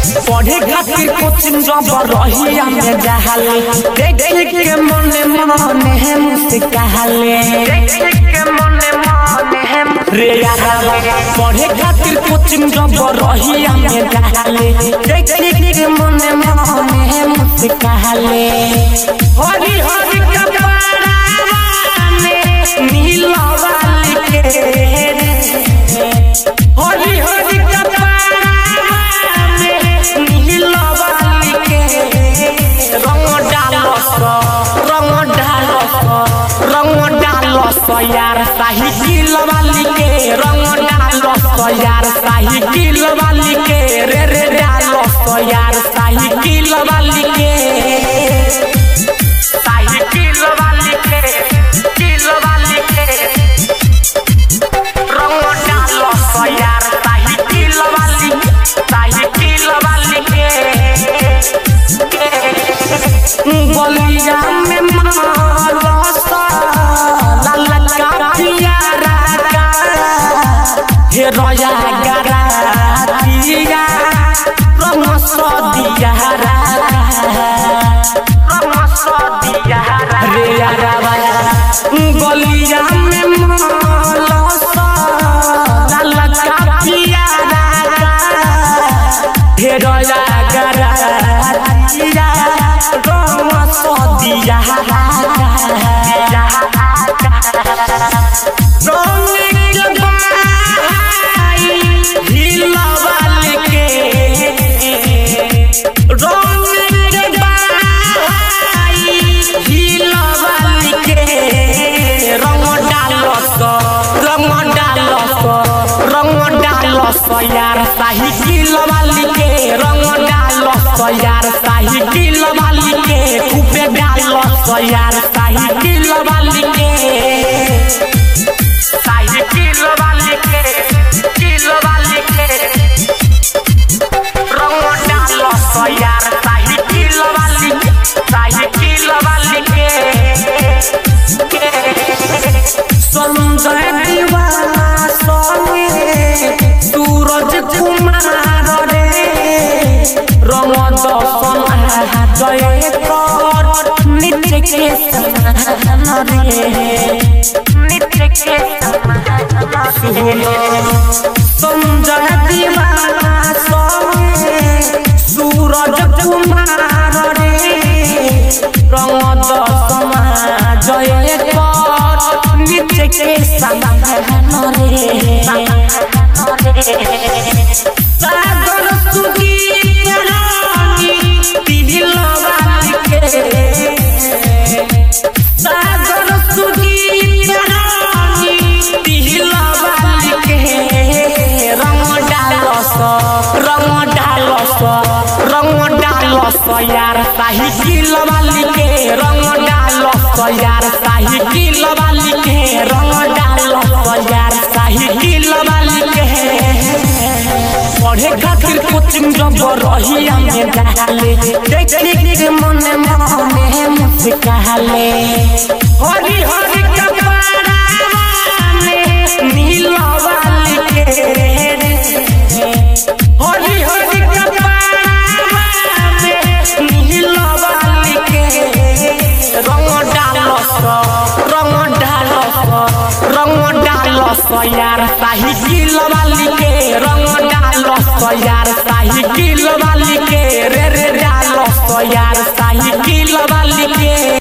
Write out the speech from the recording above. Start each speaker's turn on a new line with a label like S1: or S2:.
S1: पढ़े खातिर कोचिंग जब रहिया में जहाले देख देख के मने मने है मुस्काले रे यारा पढ़े खातिर कोचिंग जब रहिया में जहाले देख देख के मने मने है मुस्काले हरी हरी कपड़ा में नीला वाली के हरी हरी कपड़ा में नीला वाली के रंग डालस रंग डालस रंग डालस यार साहिकिल वाली के रंग डालस यार साहिकिल वाली के रे रे डालस यार साहिकिल वाली के साहिकिल वाली के किल वाली के रंग डालस यार साहिकिल वाली साहिकिल वाली के गलिया में मारस लाल का पियारा का हे रोया गरा पिया रंग सदिया रंग सदिया रे यारा गलिया में मारस लाल का पियारा का हे रोया गरा पिया रंग सदिया यार साहिकिल वाली के रंग डालस यार साहिकिल वाली के खूबे डालस यार साहिकिल वाली के साहिकिल वाली के किल वाली के रंग डालस यार साहिकिल वाली साहिकिल वाली के संजय दीवाना संगे सूरज कुमार रे रंग दर्शन जय कर नित्य के समान रे नित्य के समान संजय दीवाना संगे सूरज कुमार रे रंग दर्शन जय कर नित्य के समान रे सागर सुदीप रानी दिल वाली के सागर सुदीप रानी दिल वाली के रंग डालस रंग डालस रंग डालस यार साहिकिल वाली के रंग डालस यार साहिकिल वाली के रंग डालस यार साहिकिल वाली के पढ़े खातिर कोचिंग जब रहिया में जाले देख देख के मने मने मुस्काले हरी हरी कपड़ा